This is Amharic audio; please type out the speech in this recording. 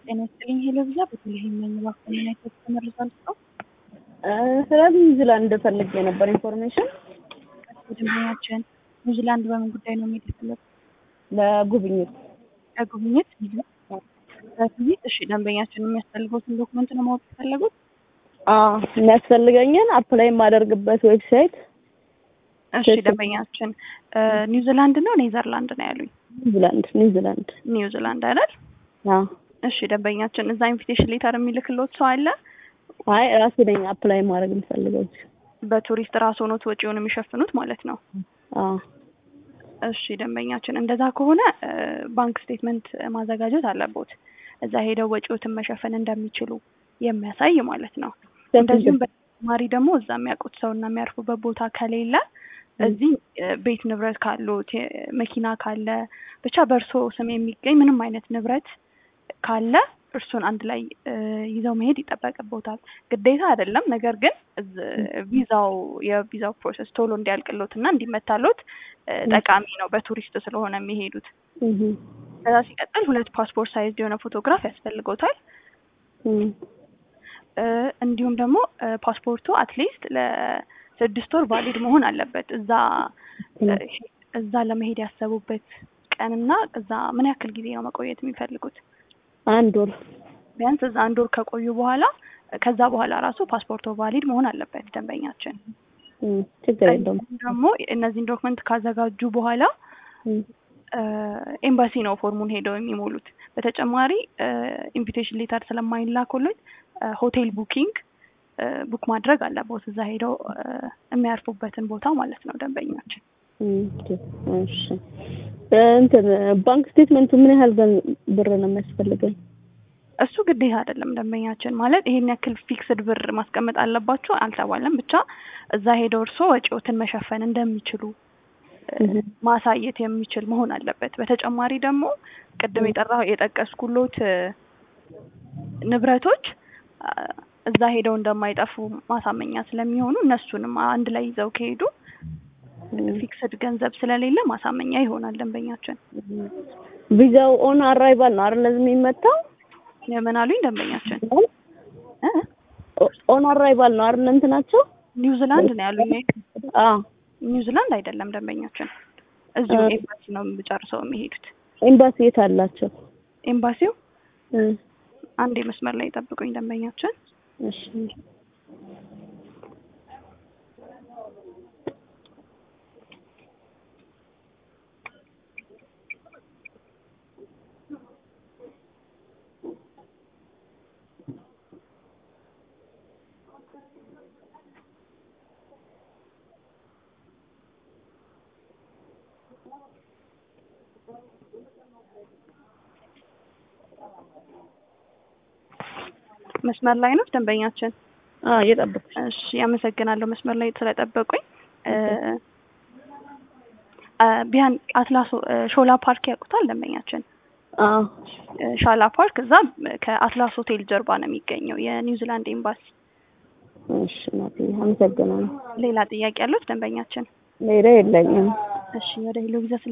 ጤና ይስጥልኝ ሄሎ ቪዛ በተለይም ነኝ እባክዎ ምን አይነት ተመርዟል ሰው ስለ ኒውዚላንድ ፈልጌ ነበር ኢንፎርሜሽን ደንበኛችን ኒውዚላንድ በምን ጉዳይ ነው መሄድ የፈለጉት? ለጉብኝት ለጉብኝት ለጉብኝት እሺ ደንበኛችን የሚያስፈልገውትን ዶክመንት ነው ማወቅ የፈለጉት? አዎ የሚያስፈልገኝን አፕላይ የማደርግበት ዌብሳይት እሺ ደንበኛችን ኒውዚላንድ ነው ኔዘርላንድ ነው ያሉኝ? ኒውዚላንድ ኒውዚላንድ ኒውዚላንድ አይደል? አዎ እሺ ደንበኛችን እዛ ኢንቪቴሽን ሌተር የሚልክልዎት ሰው አለ? አይ ራሴ ነኝ አፕላይ ማድረግ የምፈልገው በቱሪስት ራስ ሆኖት ወጪውን የሚሸፍኑት ማለት ነው። አዎ እሺ ደንበኛችን እንደዛ ከሆነ ባንክ ስቴትመንት ማዘጋጀት አለቦት እዛ ሄደው ወጪዎትን መሸፈን እንደሚችሉ የሚያሳይ ማለት ነው። እንደዚሁም በተጨማሪ ደግሞ እዛ የሚያውቁት ሰው እና የሚያርፉበት ቦታ ከሌለ እዚህ ቤት ንብረት ካሉት መኪና ካለ ብቻ በእርሶ ስም የሚገኝ ምንም አይነት ንብረት ካለ እርሱን አንድ ላይ ይዘው መሄድ ይጠበቅቦታል። ግዴታ አይደለም፣ ነገር ግን ቪዛው የቪዛው ፕሮሰስ ቶሎ እንዲያልቅሎት እና እንዲመታሎት ጠቃሚ ነው፣ በቱሪስት ስለሆነ የሚሄዱት። ከዛ ሲቀጥል ሁለት ፓስፖርት ሳይዝ የሆነ ፎቶግራፍ ያስፈልጎታል። እንዲሁም ደግሞ ፓስፖርቱ አትሊስት ለስድስት ወር ቫሊድ መሆን አለበት። እዛ እዛ ለመሄድ ያሰቡበት ቀንና እዛ ምን ያክል ጊዜ ነው መቆየት የሚፈልጉት? አንድ ወር ቢያንስ እዛ አንድ ወር ከቆዩ በኋላ ከዛ በኋላ ራሱ ፓስፖርቶ ቫሊድ መሆን አለበት ደንበኛችን። ችግር የለውም። ደግሞ እነዚህን ዶክመንት ካዘጋጁ በኋላ ኤምባሲ ነው ፎርሙን ሄደው የሚሞሉት። በተጨማሪ ኢንቪቴሽን ሌተር ስለማይላኩልኝ ሆቴል ቡኪንግ ቡክ ማድረግ አለቦት እዛ ሄደው የሚያርፉበትን ቦታ ማለት ነው ደንበኛችን። እሺ እንትን ባንክ ስቴትመንቱ ምን ያህል ብር ነው የሚያስፈልገኝ? እሱ ግዴታ አይደለም ደንበኛችን። ማለት ይሄን ያክል ፊክስድ ብር ማስቀመጥ አለባችሁ አልተባለም። ብቻ እዛ ሄደው እርስዎ ወጪዎትን መሸፈን እንደሚችሉ ማሳየት የሚችል መሆን አለበት። በተጨማሪ ደግሞ ቅድም የጠራ የጠቀስኩሎት ንብረቶች እዛ ሄደው እንደማይጠፉ ማሳመኛ ስለሚሆኑ እነሱንም አንድ ላይ ይዘው ከሄዱ ፊክስድ ገንዘብ ስለሌለ ማሳመኛ ይሆናል ደንበኛችን። ቪዛው ኦን አራይቫል ነው አይደል የሚመታው? የምን አሉኝ ደንበኛችን? ኦን አራይቫል ነው አይደል እንትናቸው? ኒውዚላንድ ነው ያሉኝ። አዎ ኒውዚላንድ አይደለም ደንበኛችን፣ እዚሁ ኤምባሲ ነው ጨርሰው የሚሄዱት። ኤምባሲ የት አላቸው? ኤምባሲው አንድ መስመር ላይ ጠብቁኝ ደንበኛችን። እሺ መስመር ላይ ነው ደንበኛችን? አዎ እየጠበኩሽ። እሺ አመሰግናለሁ መስመር ላይ ስለጠበቁኝ። ቢያን አትላስ ሾላ ፓርክ ያውቁታል ደንበኛችን? አዎ ሻላ ፓርክ እዛ ከአትላስ ሆቴል ጀርባ ነው የሚገኘው የኒውዚላንድ ኤምባሲ። እሺ ናት። አመሰግናለሁ። ሌላ ጥያቄ ያሉት ደንበኛችን? ሌላ የለኝም። እሺ ወደ ሄሎ ቪዛ